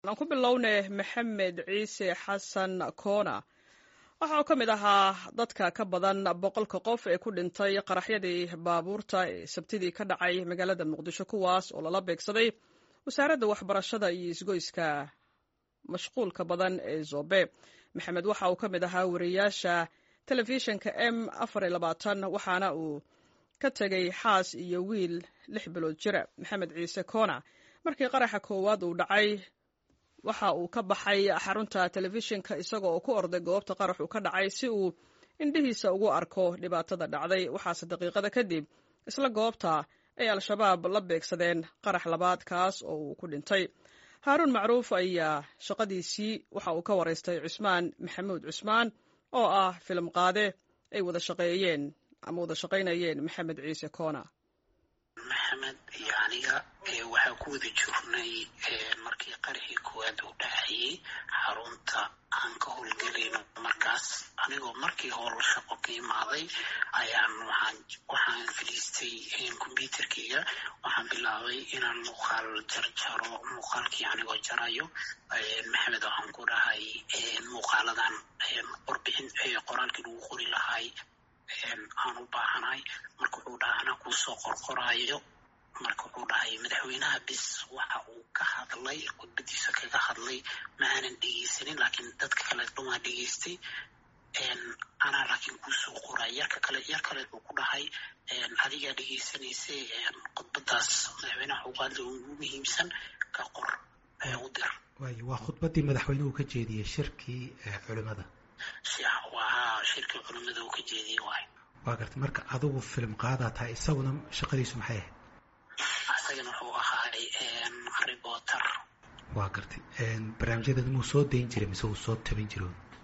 aan ku bilowne maxamed ciise xasan koona waxa uu ka mid ahaa dadka ka badan boqolka qof ee ku dhintay qaraxyadii baabuurta ee sabtidii ka dhacay magaalada muqdisho kuwaas oo lala beegsaday wasaaradda waxbarashada iyo isgoyska mashquulka badan ee zobe maxamed waxa uu ka mid ahaa wariyaasha telefishinka m afar iyo labaatan waxaana uu ka tegay xaas iyo wiil lix bilood jira maxamed ciise koona markii qaraxa koowaad uu dhacay waxa uu ka baxay xarunta telefishinka isagoo oo ku orday goobta qaraxu ka dhacay si uu indhihiisa ugu arko dhibaatada dhacday waxaase daqiiqada kadib isla goobta ay al-shabaab la beegsadeen qarax labaad kaas oo uu ku dhintay haaruun macruuf ayaa shaqadiisii waxa uu ka waraystay cusmaan maxamuud cusmaan oo ah filim qaade ay wada shaqeeyeen ama wada shaqaynayeen maxamed ciise koona maxamed iyo aniga waxaa ku wada jirnay markii qarixii koowaad uu dhacayay xarunta aan ka howlgelayno markaas anigoo markii howl shaqo ka imaaday ayaan waxaan waxaan fadhiistay combyuterkayga waxaan bilaabay inaan muuqaal jarjaro muuqaalkii anigoo jarayo maxamed waxaan ku dhahay muuqaaladan qorbixin qoraalkii lagu qori lahay aan u baahanahay marka wuxuu dhahay anaa kuusoo qorqoraayo marka wuxuu dhahay madaxweynaha bis waxa uu ka hadlay khudbadiisa kaga hadlay ma aanan dhegeysanin laakiin dadka kale dhumaa dhegeystay anaa laakiin kuusoo qoray yarka kale yar kale uu ku dhahay adigaa dhegeysanaysay khudbadaas madaxweynaha ugu hadlay ugu muhiimsan ka qor u dir waayo waa khudbadii madaxweynuhu ka jeediyey shirkii culimada waa shirkii culimada uu ka jeediyey waay waa gartay marka adigu film qaadaa tahay isaguna shaqadiisu maxay ahayd isagana wuxuu ahaay reporter waa gartay barnaamijyadeed muu soo dayn jiray mise uu soo tabin jiro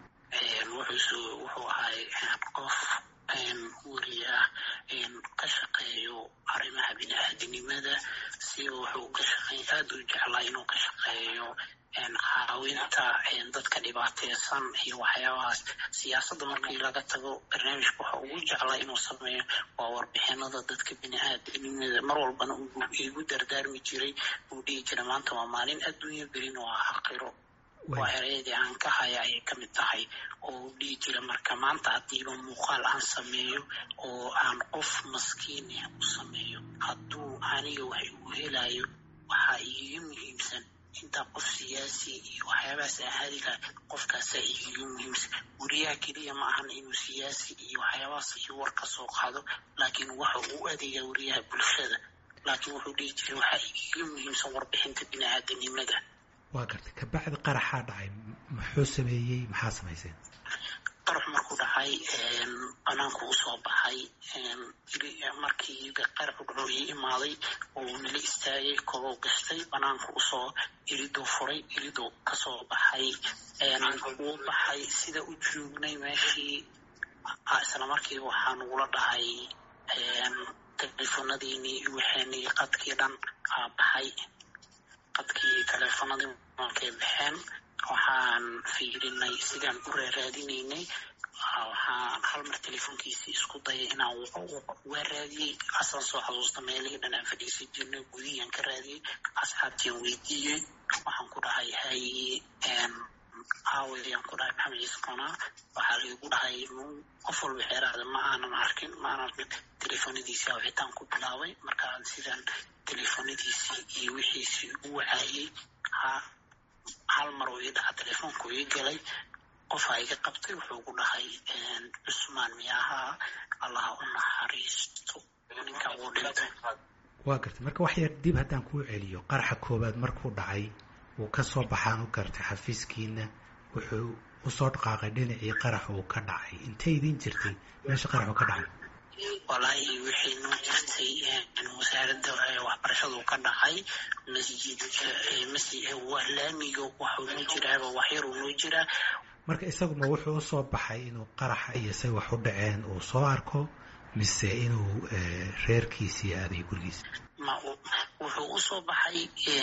wuxuu wuxuu ahaay qof weli ah ka shaqeeyo arrimaha bini-aadinimada si wuxuu ka shaqeey aada u jeclaa inuu ka shaqeeyo caawinta dadka dhibaateysan iyo waxyaabahaas siyaasadda markii laga tago barnaamijka waxa ugu jeclaa inuu sameeyo waa warbixinada dadka bini-aadamnimada mar walbana igu dardaarmi jiray uu dhihi jira maanta waa maalin adduunya berin waa aqiro waa ereyadii aan ka haya ayay ka mid tahay oo uu dhihi jira marka maanta haddiiba muuqaal aan sameeyo oo aan qof maskiin ah u sameeyo hadduu aniga wax igu helayo waxaa iiga muhiimsan intaa qof siyaasi iyo waxyaabahaas ahaadi laha qofkaasaa iiga muhiimsan weriyaha keliya ma ahan inuu siyaasi iyo waxyaabahaas iyo war ka soo qaado laakiin waxa uu adeegaa weriyaha bulshada laakiin wuxuu dhihi jiray waxaa iiga muhiimsan warbixinta bini-aadanimada waa gartay kabacdi qaraxaa dhacay muxuu sameeyey maxaa samayseen qarax markuu dhacay banaanku usoo baxay markii qaraxu dhaco ii imaaday uu nala istaagay kobow gashtay banaanku usoo iriduu furay iriduu kasoo baxay wuu baxay sida u joognay meeshii isla markiiba waxaa nagula dhahay teleefonadiinii waxeenii qadkii dhan aa baxay qadkii teleefonadii markay baxeen waxaan fiirinay sidaan u raaraadinaynay waxaan hal mar teleefonkiisii isku dayay inaan waa raadiyey asaan soo xasuusta meelihii dhan aan fadhiisan jirnay gudihiyaan ka raadiyey asxaabtiaan weydiiyey waxaan ku dhahay haye aawayaan ku dhahay maxamed ciise koonaa waxaa laigu dhahay qof walba xeeraada ma aanan arkin ma aanan arkin teleefonadiisii awitaan ku bilaabay markaan sidaan teleefonadiisii iyo wixiisii u wacaayey hal mar uu ii dhaca teleefoonku ii galay qofaa iga qabtay wuxuu ku dhahay cusmaan miyaahaa allaha u naxariisto ninka wuu dhintay waa gartay marka wax yar dib haddaan kuu celiyo qaraxa koowaad markuu dhacay wuu ka soo baxaan u gartay xafiiskiina wuxuu usoo dhaqaaqay dhinacii qarax uu ka dhacay intay idiin jirtay meesha qaraxu ka dhacay walaahi waxay noo jirtay wasaaradda waxbarashadu ka dhacay masjid laamiga waxuu noo jiraaba waxyaruu noo jiraa marka isaguma wuxuu usoo baxay inuu qaraxa iyo say wax u dhaceen uu soo arko mise inuu reerkiisii aaday gurigiisa wuxuu usoo baxay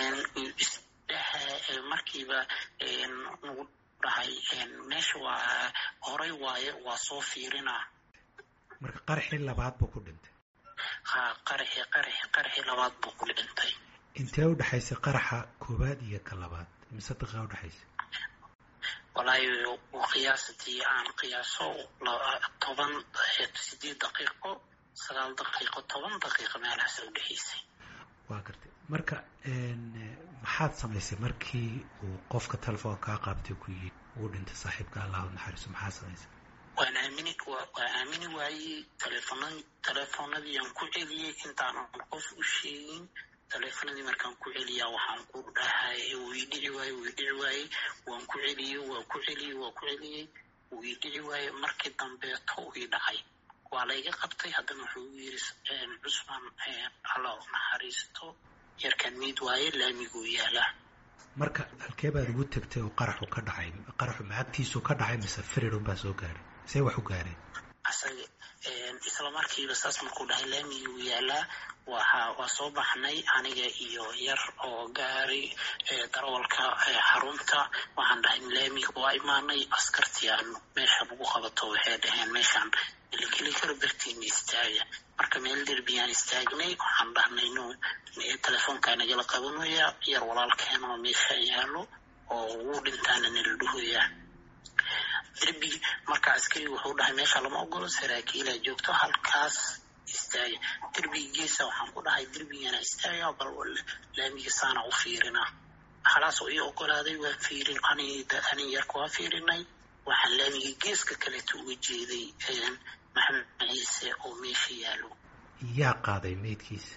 markiiba nagu dhahay meesha waa horay waaye waa soo fiirinaa marka qaraxii labaad buu ku dhintay ha qaraxi qaraxi qaraxii labaad buu ku dhintay intee u dhexaysay qaraxa koowaad iyo ka labaad mise daqiiqa udhexaysa walaahi qiyaastii aan qiyaaso toban sideed daqiiqo sagaal daqiiqo toban daqiiqo meelahaas udhexaysay waa gartay marka maxaad samaysay markii uu qofka telefoon kaa qaabtay ku yii uu dhintay saaxiibka allahu naxariiso maxaad samaysay waan aamini waa aamini waayey teleefona teleefoonadii aan ku celiyey intaanan qof u sheegin teleefonadii markaan ku celiyaa waxaan ku dhahay wuu ii dhici waaye wuu ii dhici waayey waan ku celiyey waa ku celiyey waa ku celiyey wuu ii dhici waaye markii dambeeto uu ii dhacay waa layga qabtay haddana wuxuu u yiri cusmaan alla u naxariisto yarkaan miid waaye laamiguu yaalaa marka halkee baad ugu tegtay oo qaraxu ka dhacay qaraxu macagtiisu ka dhacay mise firirun baa soo gaaray see wax u gaareen asaga isla markiiba saas markuu dhahay laamiguu yaalaa waxa waa soo baxnay aniga iyo yar oo gaari darawalka xarunta waxaan dhahay laamiga waa imaanay askartii aan meesha lagu qabato waxay dhaheen meeshaan ilikeli karo bartiina istaaga marka meel derbiyaan istaagnay waxaan dhahnay no telefoonkaa nagala qabanaya yar walaalkeena oo meesha yaalo oo wuu dhintaana nala dhahoyaa derbi marka askari wuxuu dhahay meesha lama ogolo saraakiilaa joogto halkaas istaaga derbiga geesa waxaan ku dhahay derbigana istaaga bal laamiga saana u fiirina halaas oo ii ogolaaday waa fiirin ani yarka waa fiirinay waxaan laamiga geeska kaleeto uga jeeday maxamed ciise oo meesha yaalo yaa qaaday meydkiisa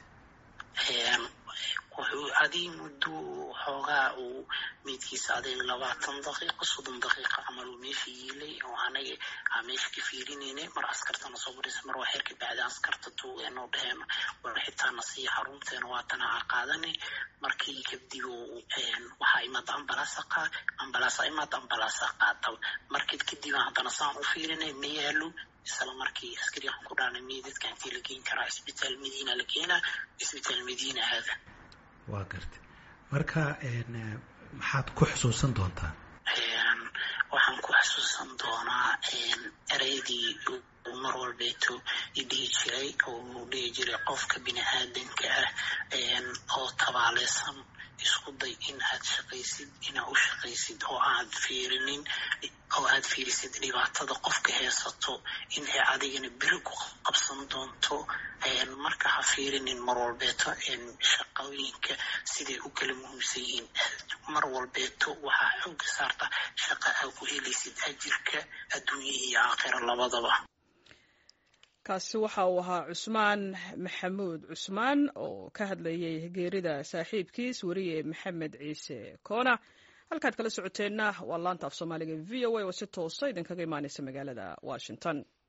wuxuu adig muddo xoogaa uu meydkiisa adig labaatan daqiiqo soddon daqiiqa camal uu meesha yiilay oo anaga aa meesha ka fiirinaynay mar askartana soo barisa mar waa xerka bacda askarta tuugeenoo dheheen war xitaana siiya xarunteena waatana aa qaadanay markii kadib waxaa imaada ambalaasa qaa ambalaasa imaada ambalaasa qaata markii kadib haddana saan u fiirinay ma yaalo isla markii askari waxaan ku dhaanay meydadka intii la geen karaa isbitaal madiina la keenaa isbitaal madiina aada waa gartay marka maxaad ku xusuusan doontaa waxaan ku xusuusan doonaa ereydii uu mar walbeeto idhihi jiray oo uu dhihi jiray qofka bini aadanka ah oo tabaaleysan isku day in aad shaqaysid inaad u shaqaysid oo aad fiirinin oo aad fiirisid dhibaatada qofka heesato in ay adigana beri ku qabsan doonto marka ha fiirinin mar walbeeto shaqooyinka siday u kala muhiimsan yihiin mar walbeeto waxaa xooga saarta shaqa aa ku helaysid ajirka adduunya iyo aakhira labadaba kaasi waxa uu ahaa cusmaan maxamuud cusmaan oo ka hadlayay geerida saaxiibkiis weriye maxamed ciise koona halkaad kala socoteenna waa laanta af soomaaliga v o a oo si toosa idinkaga imaanaysa magaalada washington